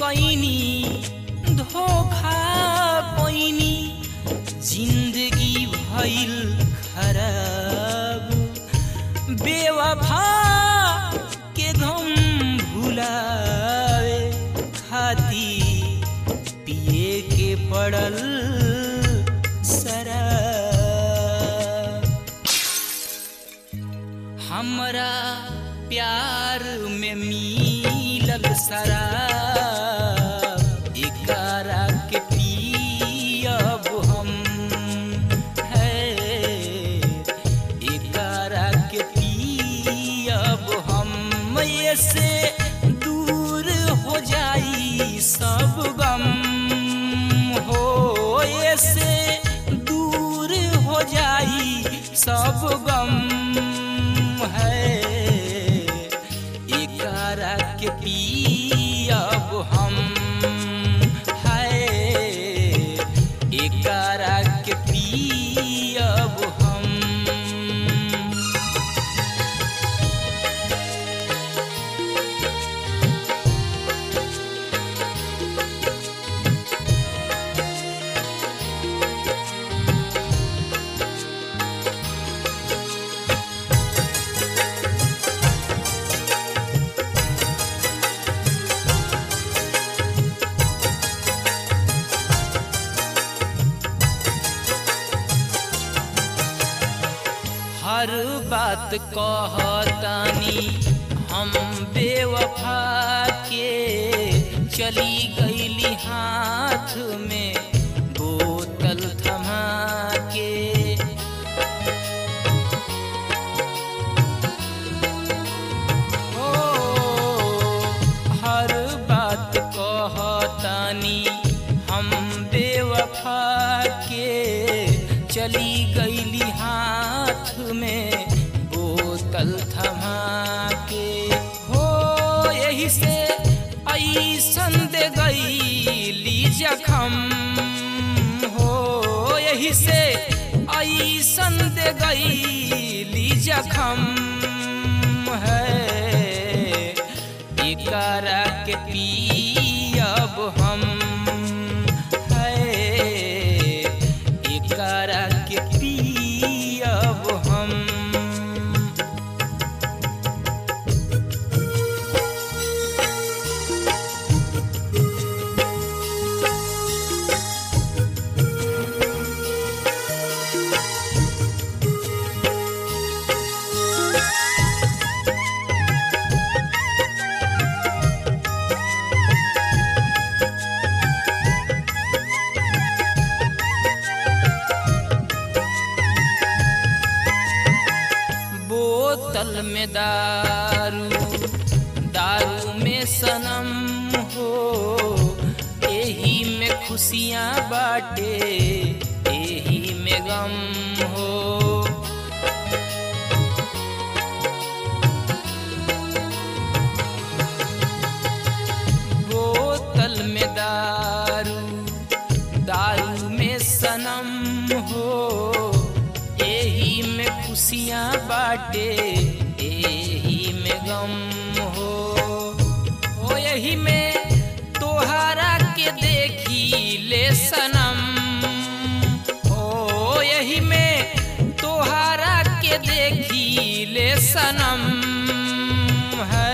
कैनी धोखा पैनी जिंदगी भइल खराब बेवफा के गम भुलावे खाती पिए के पड़ल शराब हमरा प्यार में मिलल शराब एकरा के पियब हम है एकरा के पियब हम ये से दूर हो जाई सब गम हो ये से दूर हो जाई सब गम है एकरा के पियब हम है एकरा के पियब हम हर बात कहतानी हम बेवफा के चली गईली हाथ में बोतल थमा के ओ हर बात कहतानी हम बेवफा के चली गईली हाथ में बोतल थमा के हो यही से ऐसन दे गईली जखम हो यही से ऐसन दे गईली जखम है एकरा के पियब हम है एकरा के पियब हम बोतल में दारू दारू में सनम हो एही में खुशियाँ बाटे एही में गम हो बोतल में दारू दारू में सनम हो एही में खुशियाँ बाटे एही में गम हो ओ यही में तोहरा के देखी ले सनम ओ यही में तोहरा के देखी ले सनम है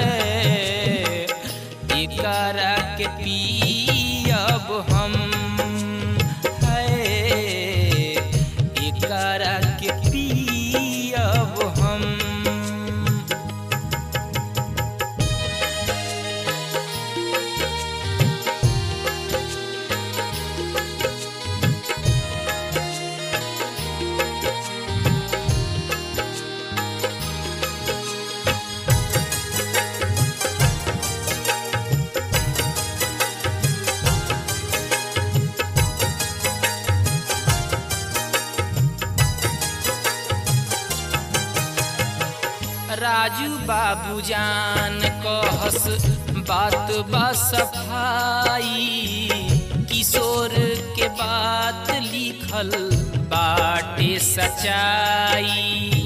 एकरा के पियब हम है एकरा के पियब हम राजू बाबू जान कहस बात बा सफाई किशोर के बात लिखल बाटे सच्चाई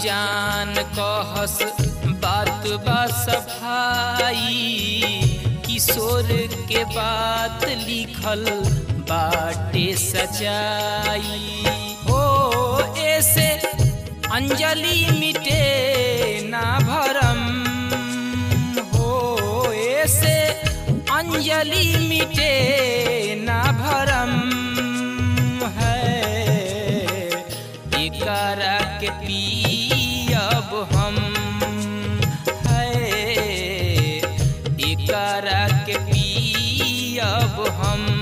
बाबूजान कहस बात बा सफाई किशोर के बात लिखल बाटे सचाई हो ऐसे अंजलि मिटे ना भरम हो ऐसे अंजलि मिटे ना भरम है एकरा के पियब हम है एकरा के पियब हम